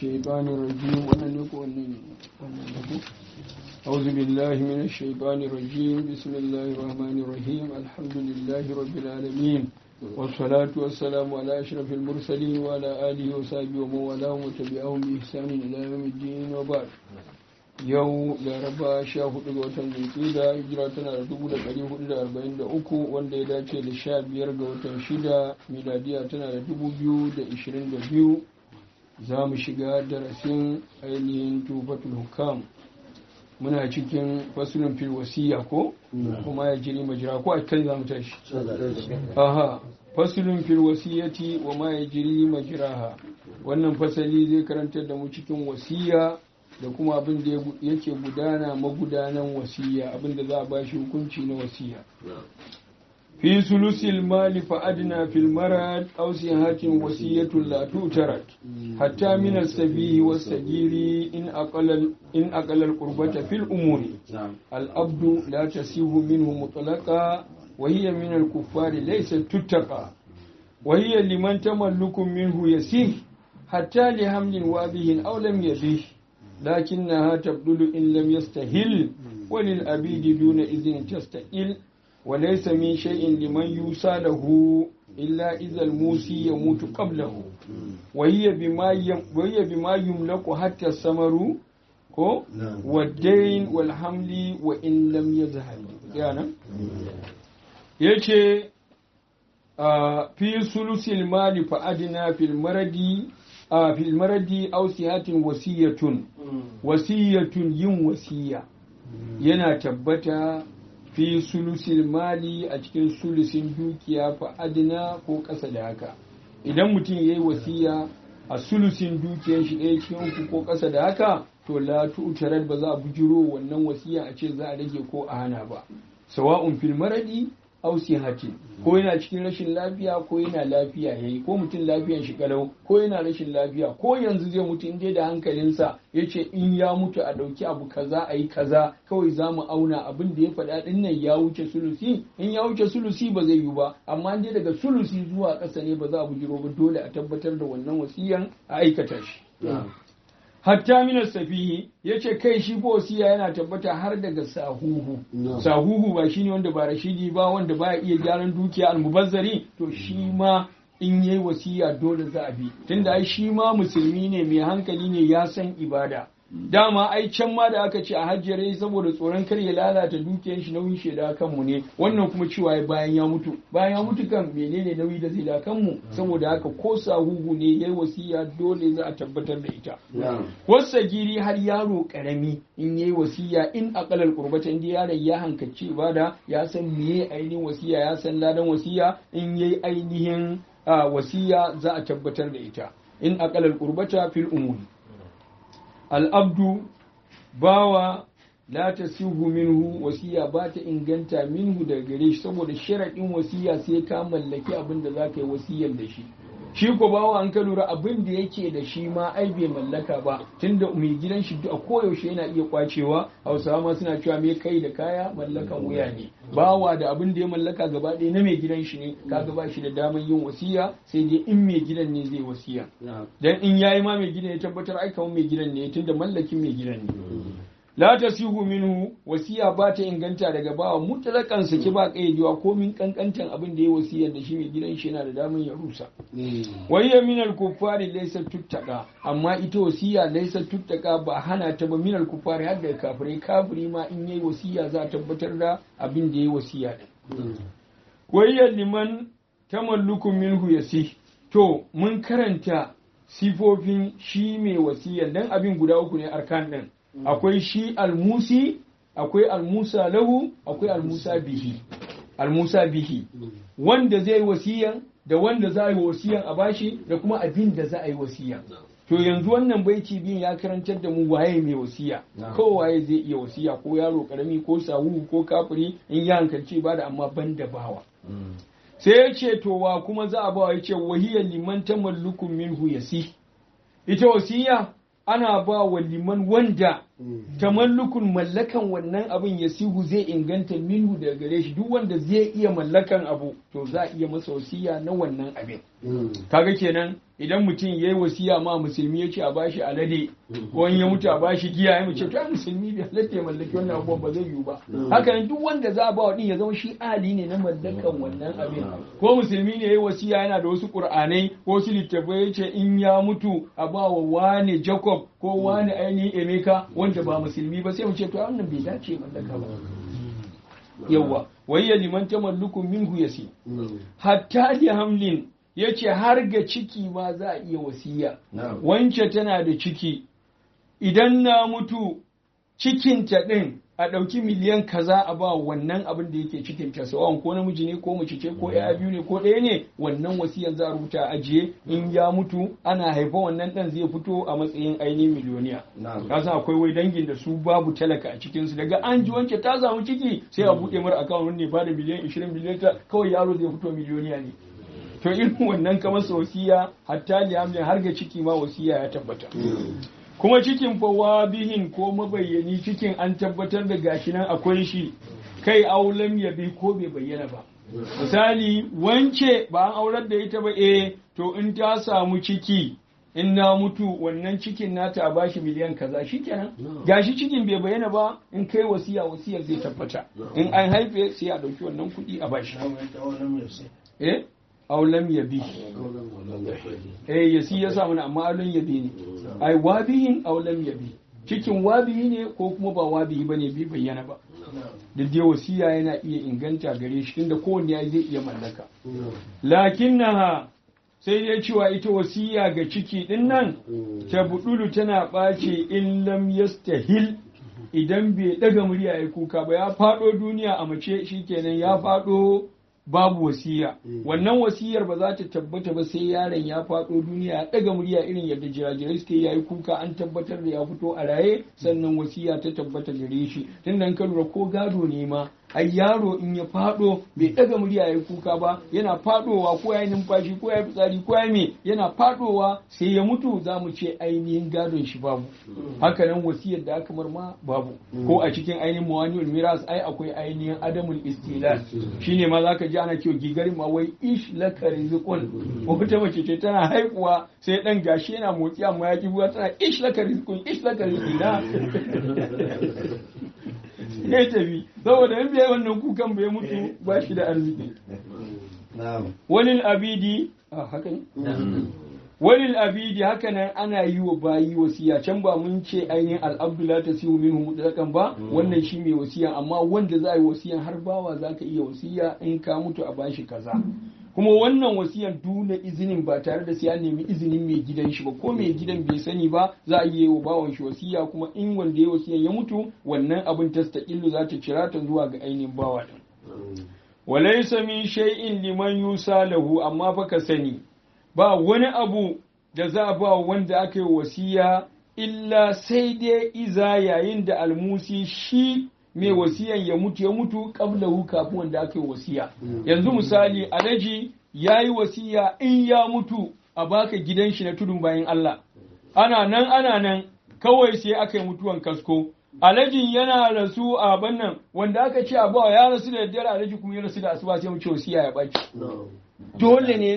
الشيطان الرجيم أعوذ بالله من الشيطان الرجيم بسم الله الرحمن الرحيم الحمد لله رب العالمين والصلاة والسلام على أشرف المرسلين وعلى آله وصحبه ومن والاه وتبعهم بإحسان إلى يوم الدين وبعد yau laraba sha hudu ga watan zulkida hijira tana da dubu da ɗari hudu da arba'in da uku wanda ya dace da sha biyar ga watan shida miladiya tana da dubu biyu da ishirin da biyu za mu shiga darasin ainihin tufatul hukam muna cikin fasulun fil wasiya ko kuma ya jiri majira ko a kan za mu tashi aha fasulun fil wasiyati wa ma ya jiri majiraha wannan fasali zai karantar da mu cikin wasiya da kuma abin da yake gudana magudanan wasiya abin da za a ba shi hukunci na wasiya fi sulusil mali fa adna fil marad aw sihatin wasiyatun la tutarat hatta min as-sabihi was-sagiri in aqalal in aqalal qurbata fil umuri al-abdu la tasihu minhu mutlaqa wa hiya min al-kuffari laysat tuttaqa wa hiya liman tamallukum minhu yasih hatta li hamlin wabihin aw lam yabih لكنها تبدل إن لم يستهل وللأبيد دون إذن تستئل وليس من شيء لمن يوصى له إلا إذا الموسي يموت قبله وهي بما يم وهي بما يملك حتى الثمر والدين والحمل وإن لم يزهل يعني yace fi sulusil mali fa adina fil maradi a fil maradi aw sihatin wasiyatun wasiyatun yin wasiya yana tabbata fi sulusil mali a cikin sulusin dukiya fa adina ko ƙasa da haka idan mutum yayi wasiya a sulusin dukiyar shi ɗaya cikin uku ko ƙasa da haka to la tu'tarar ba za a bujiro wannan wasiya a ce za a rage ko a hana ba sawa'un fil maradi aw sihatin ko yana cikin rashin lafiya ko yana lafiya yayi ko mutum lafiyan shi kalau ko yana rashin lafiya ko yanzu zai mutu in dai da hankalinsa yace in ya mutu a dauki abu kaza a yi kaza kawai za mu auna abin da ya faɗa din nan ya wuce sulusi in ya wuce sulusi ba zai yi ba amma dai daga sulusi zuwa ƙasa ne ba za a bujiro ba dole a tabbatar da wannan wasiyan a aikata shi hatta minas safihi ya ce kai shi ko wasiya yana tabbata har daga sahuhu sahuhu ba shine wanda ba rashidi ba wanda baya iya gyaran dukiya almubazzari to shi ma in yayi wasiya dole za a bi tunda ai shi ma musulmi ne mai hankali ne ya san ibada dama ai can ma da aka ce a hajjare saboda tsoron kar ya lalata dukiyar shi nauyin shi da kanmu ne wannan kuma cewa bayan ya mutu bayan ya mutu kan menene nauyi da zai da kanmu saboda haka ko sahuhu ne yayi wasiya dole za a tabbatar da ita wasa giri har yaro karami in yayi wasiya in aqalal qurbata inda yaron ya hankaci ibada ya san meye ainihin wasiya ya san ladan wasiya in yayi ainihin wasiya za a tabbatar da ita in aqalal qurbata fil umuri al'abdu bawa la ta sihu minhu wasiya ba ta inganta minhu daga gare shi saboda sharaɗin wasiya sai ka mallaki abin da za ka yi wasiyar da shi shi ko bawa an ka lura abin da yake da shi ma ai bai mallaka ba tunda mai gidan shi a koyaushe yana iya kwacewa hausawa ma suna cewa me kai da kaya mallakan wuya ne bawa da abin da ya mallaka gaba ɗaya na mai gidan shi ne kaga ba shi da damar yin wasiya sai dai in mai gidan ne zai wasiya dan in yayi ma mai gidan ya tabbatar ai kamar mai gidan ne tunda mallakin mai gidan ne la tasihu minhu wasiya ba ta inganta daga bawa mutlakan saki ba kaidewa ko min kankantan abin da ya wasiyar da shi mai gidan shi yana da damar ya rusa wayya min al-kuffari laysa tuttaka amma ita wasiya laysa tuttaka ba hana ta ba min al-kuffari har da kafirai kafiri ma in yayi wasiya za a tabbatar da abin da yayi wasiya din wayya liman tamallukun minhu yasi to mun karanta sifofin shi mai wasiyar dan abin guda uku ne arkan din akwai shi almusi akwai almusa lahu akwai almusa bihi almusa bihi wanda zai wasiyan da wanda za a yi wasiyan a bashi da kuma abin da za a yi wasiyan to yanzu wannan baiti biyun ya karantar da mu waye mai wasiya ko waye zai iya wasiya ko yaro karami ko sahu ko kafiri in ya hankalci ba da amma ban da bawa sai ya ce to wa kuma za a bawa ya ce wahiyar liman tamallukun minhu yasi ita wasiya ana ba wa liman wanda tamallukun mallakan wannan abin ya sihu zai inganta minhu daga gare shi duk wanda zai iya mallakan abu to za a iya masa wasiya na wannan abin kaga kenan idan mutum ya yi wasiya ma musulmi ya ce a bashi alade ko in ya mutu a bashi giya ya mace to ai musulmi bai halatta ya mallaki wannan abubuwan ba zai yiwu ba haka nan duk wanda za a ba wa din ya zama shi ali ne na mallakan wannan abin ko musulmi ne ya yi wasiya yana da wasu qur'anai ko wasu littattafai ya ce in ya mutu a ba wa wane jacob ko wane ainihin emeka wanda ba musulmi ba sai mu ce to wannan bai dace mallaka ba yawa wayya liman tamalluku minhu yasi hatta li hamlin yace har ga ciki ma za a iya wasiya wance tana da ciki idan na mutu cikinta ɗin a ɗauki miliyan kaza a ba wannan abin da yake cikin ta sawan ko namiji ne ko mace ce ko ya biyu ne ko ɗaya ne wannan wasiyan za a rubuta a ajiye in ya mutu ana haifa wannan ɗan zai fito a matsayin ainihin miliyoniya ka san akwai wai dangin da su babu talaka a cikin su daga an ji wance ta samu ciki sai a buɗe mara akawun ne ba da miliyan 20 miliyan ta kawai yaro zai fito miliyoniya ne to irin wannan kamar wasiya hatta liyamlin har ga ciki ma wasiya ya tabbata kuma cikin fawa bihin ko mabayyani cikin an tabbatar da gashi nan akwai shi kai aulam ya bi ko bai bayyana ba misali wance ba an aurar da ita ba eh to in ta samu ciki in na mutu wannan cikin nata a bashi miliyan kaza shikenan gashi cikin bai bayyana ba in kai wasiya wasiyar zai tabbata in an haife sai a dauki wannan kuɗi a bashi eh aulam ya bi eh yasi ya sa mana amma aulam ya bi ne ai wabihin aulam ya bi cikin wabihi ne ko kuma ba wabihi bane bi bayyana ba da dai wasiya yana iya inganta gare shi tunda kowanne ya zai iya mallaka lakinnaha sai dai cewa ita wasiya ga ciki din nan ta budulu tana ɓace in lam yastahil idan bai daga murya ya kuka ba ya faɗo duniya a mace shikenan ya faɗo babu wasiya wannan wasiyar ba za ta tabbata ba sai yaron ya faɗo duniya ya ɗaga murya irin yadda jirajirai suke yayi kuka an tabbatar da ya fito a raye sannan wasiya ta tabbata gare shi tunda ka lura ko gado ne ma ai yaro in ya faɗo bai ɗaga murya yayi kuka ba yana faɗowa ko yayi numfashi ko yayi fitsari ko yayi me yana faɗowa sai ya mutu za mu ce ainihin gadon shi babu haka nan wasiyar da aka marma babu ko a cikin ainihin mawaniul miras ai akwai ainihin adamul istilal shine ma zaka ji ana cewa gigarin ma wai ish laka rizqun wata mace ce tana haihuwa sai dan gashi yana motsi amma ya ki buwa tana ish laka rizqun ish laka rizqina ya tafi saboda in bai wannan kukan bai mutu ba shi da arziki wani abidi a haka ne wani abidi haka nan ana yi wa bayi wasiya can ba mun ce ainihin al'abdullah ta siyu min mutlakan ba wannan shi mai wasiya amma wanda za a yi wasiyan har bawa za ka iya wasiya in ka mutu a bashi kaza kuma wannan wasiyan dole izinin ba tare da sai an nemi izinin mai gidan shi ba ko mai gidan bai sani ba za a yi wa bawan shi wasiya kuma in wanda ya wasiyan ya mutu wannan abin tastaqillu za ta cira ta zuwa ga ainihin bawa din walaysa min shay'in liman yusa lahu amma fa ka sani ba wani abu da za a ba wanda aka yi wasiya illa sai dai iza yayin da almusi shi mai wasiyan ya mutu ya mutu qablahu kafin wanda aka yi wasiya yanzu misali alaji ya yi wasiya in ya mutu a baka gidan shi na tudun bayan Allah ana nan ana nan kawai sai aka yi mutuwan kasko alajin yana rasu a bannan wanda aka ce a bawa ya rasu da daddare alaji kuma ya rasu da asuba sai mu ce wasiya ya baki dole ne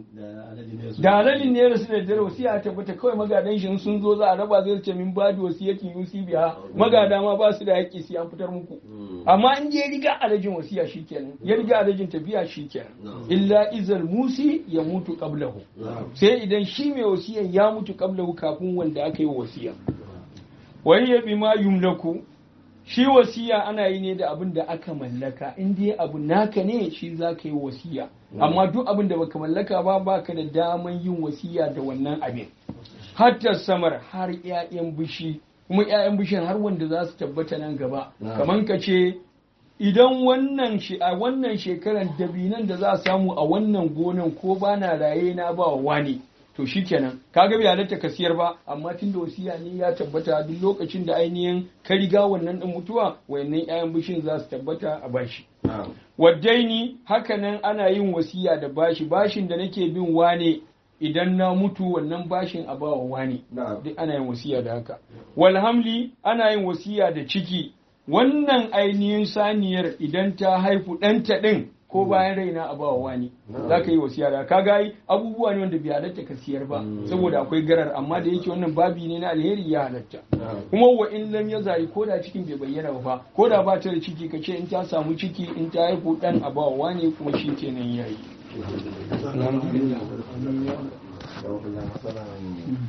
da alalin ne ya rasu da daddare wasiya ta tabbata kawai magadan shi sun zo za a raba zai ce min ba da wasiyatin yusi biya magada ma ba su da haƙƙi sai an fitar muku amma in ya riga alajin wasiya shikenan ya riga alajin tafiya shikenan illa izal musi ya mutu qablahu sai idan shi mai wasiyan ya mutu qablahu kafin wanda aka yi wasiya wayya bima yumlaku shi wasiya ana yi ne da abin da aka mallaka in dai abu naka ne shi za ka yi wasiya amma duk abin da baka mallaka ba baka da daman yin wasiya da wannan abin hatta samar har 'ya'yan bishi kuma 'ya'yan bishin har wanda za su tabbata nan gaba kamar ka ce idan wannan shi a wannan shekaran dabinan da za a samu a wannan gonan ko ba na raye na ba wa wani to shikenan kaga bai halatta ka siyar ba amma tun da wasiya ne ya tabbata duk lokacin da ainihin ka riga wannan din mutuwa wayannan 'ya'yan bishin za su tabbata a bashi waddaini hakanan ana yin wasiya da bashi bashin da nake bin wane idan na mutu wannan bashin a bawa wane duk ana yin wasiya da haka wal hamli ana yin wasiya da ciki wannan ainihin saniyar idan ta haifu ɗanta ɗin ko bayan raina a bawa wani za ka yi wasiya da ka gayi abubuwa ne wanda bai halatta ka siyar ba saboda akwai garar amma da yake wannan babi ne na alheri ya halatta kuma wa in lam ya zari ko da cikin bai bayyana ba ko da ba ta da ciki ka ce in ta samu ciki in ta haifu ɗan a bawa wani kuma shi kenan yayi alhamdulillah